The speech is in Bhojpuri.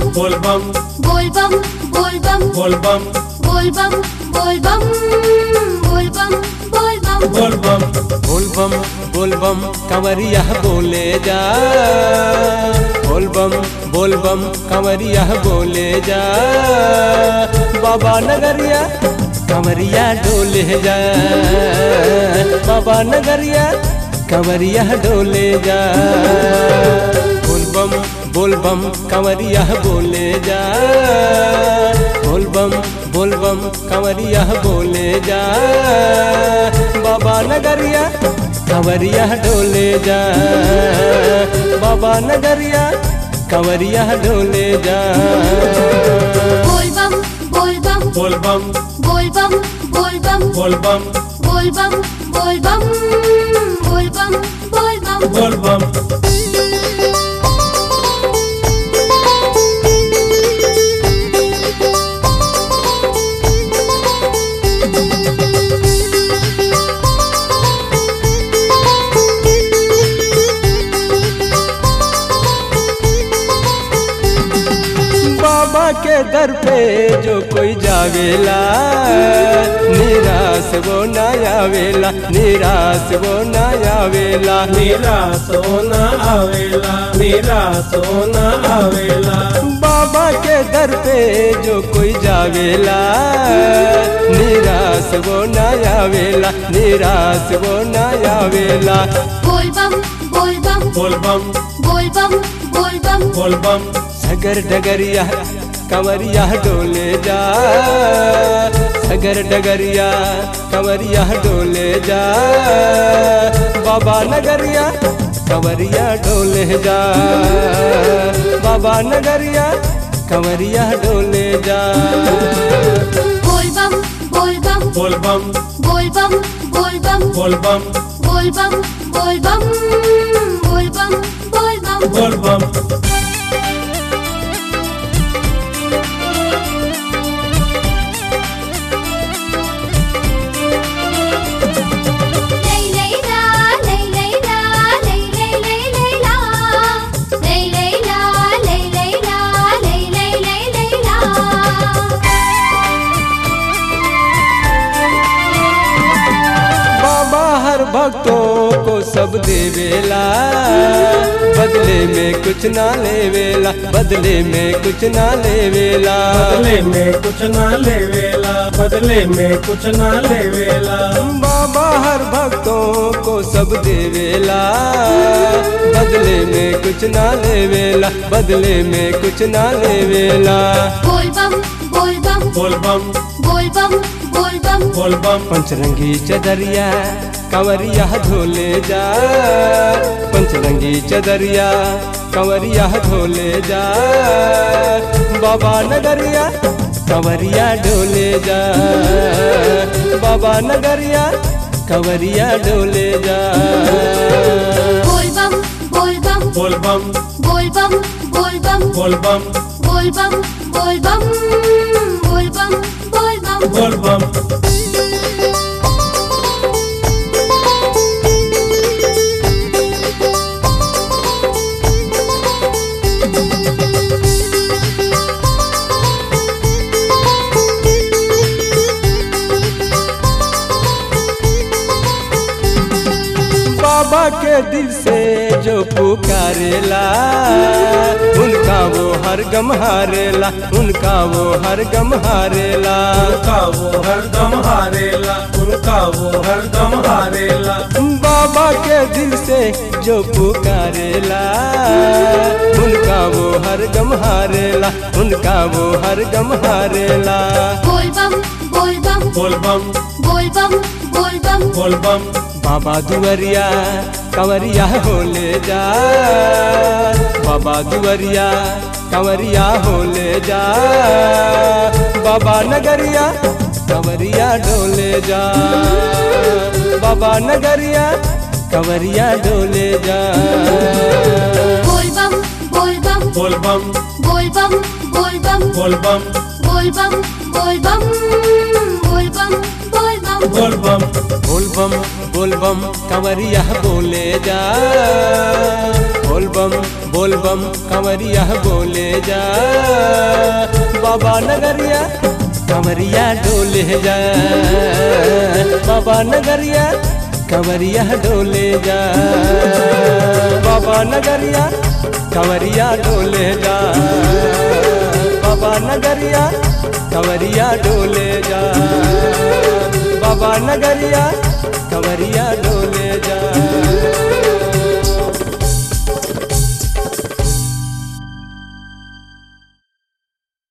बोल बम बोल बम बोल बम बोल बम बोल बम बोल बम बोल बम बोल बम बोल बम बोल बम बोल बम कंवरिया बोले जा बोल बम बोल बम कंवरिया बोले जा बाबा नगरिया कंवरिया डोले जा बाबा नगरिया कंवरिया डोले जा बोल बम बोल बम कंवरिया बोले जा बोल बम बोल बम कंवरिया बोले जा बाबा नगरिया कंवरिया डोले जा बाबा नगरिया कंवरिया डोले जा बोल बम बोल बम बोल बम बोल बम बोल बम बोल बम बोल बम बोल बम बोल बम बोल बम बोल बम बाबा के दर पे जो कोई जावेला निराश वो ना आवेला निराश वो ना आवेला नीरा सोना आवेला नीरा सोना आवेला बाबा के दर पे जो कोई जावेला निराश वो ना आवेला निराश वो ना आवेला बोल बम बोल बम बोल बम बोल बम बोल बम बोल बम सगर डगरिया कंवरिया डोले जा सगर डगरिया कंवरिया डोले जा बाबा नगरिया कंवरिया डोले जा बाबा नगरिया कंवरिया डोले जा बोल बम बोल बम बोल बम बोल बम बोल बम बोल बम बोल बम बोल बम बोल बम बोल बम बोल बम Lay lay la, lay lay la, lay lay lay lay la. Lay lay la, lay lay la, lay lay lay lay la. बाबा हर भक्तों को सब देवेला बदले में कुछ ना लेवेला बदले में कुछ ना लेवेला बदले में कुछ ना लेवेला बदले में कुछ ना लेवेला बाबा हर भक्तों को सब देवेला बदले में कुछ ना लेवेला बदले में कुछ ना लेवेला बोल बम बोल बम बोल बम बोल बम बोल बम बोल बम पंचरंगी चदरिया कंवरिया धोले जा पंचरंगी चदरिया कंवरिया धोले जा बाबा नगरिया कंवरिया डोले जा बाबा नगरिया कंवरिया डोले जा बोल बम बोल बम बोल बम बोल बम बोल बम बोल बम बोल बम बोल बम बोल बम बोल बम बोल बम बाबा के दिल से जो पुकारेला उनका वो हर गम हारेला उनका वो हर गम हारेला उनका वो हर दम हारेला उनका वो हर दम हारेला बाबा के दिल से जो पुकारेला उनका वो हर गम हारेला उनका वो हर गम हारेला बोल बम बोल बम बोल बम बोल बम बोल बम बोल बम बाबा दुवरिया कंवरिया होले जा बाबा दुवरिया कंवरिया होले जा बाबा नगरिया कंवरिया डोले जा बाबा नगरिया कंवरिया डोले जा बोल बम बोल बम बोल बम बोल बम बोल बम बोल बम बोल बम बोल बम बोल बम बोल बम बोल बम बोल बम बोल बम कंवरिया बोले जा बोल बम बोल बोलबम कंवरिया बोले जा बाबा नगरिया कंवरिया डोले जा बाबा नगरिया कंवरिया डोले जा बाबा नगरिया कंवरिया डोले जा बाबा नगरिया कंवरिया डोले जा बाबा नगरिया कंवरिया डोले जा